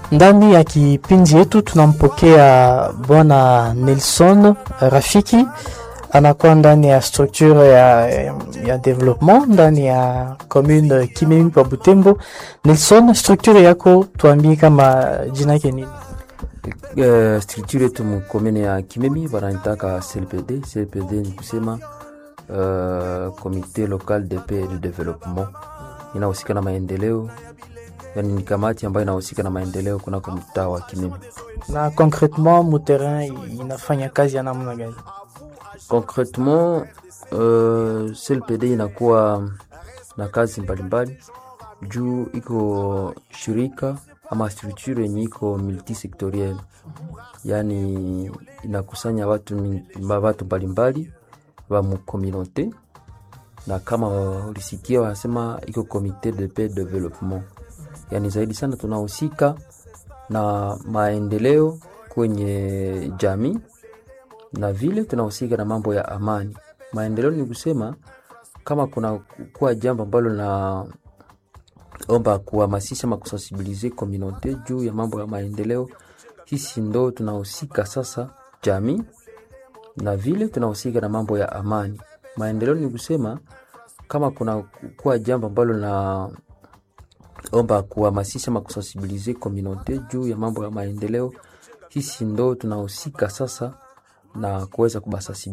Ndani ya kipindi yetu tunampokea bwana Nelson Rafiki, anakuwa ndani ya structure ya, ya development ndani ya commune Kimemi pa Butembo. Nelson, structure yako tuambie kama jina yake nini? Uh, structure yetu mukomene ya Kimemi wanaitaka CLPD. CLPD ni kusema uh, Comité Local de Paix et de Développement, inahusika na maendeleo, yani ni kamati ambayo inahusika na maendeleo kunako mtaa wa Kimemi. Na concretement mu terrain inafanya kazi ya namna gani? Concretement uh, CLPD inakuwa na kazi mbalimbali juu iko shirika ama structure yenye iko multisectoriel, yani inakusanya watu watu mbalimbali wa mukomunote, na kama ulisikia wanasema iko comité de paix development, yani zaidi sana tunahusika na maendeleo kwenye jamii na vile tunahusika na mambo ya amani. Maendeleo ni kusema kama kuna kuwa jambo ambalo na omba kuhamasisha ama kusensibilize komunote juu ya mambo ya maendeleo, sisi ndo tunahusika sasa jamii, na vile tunahusika na mambo ya amani. Maendeleo ni kusema kama kuna kuwa jambo ambalo na omba kuhamasisha ama kusensibilize komunote juu ya mambo ya maendeleo, sisi ndo tunahusika sasa na kuweza kubasasi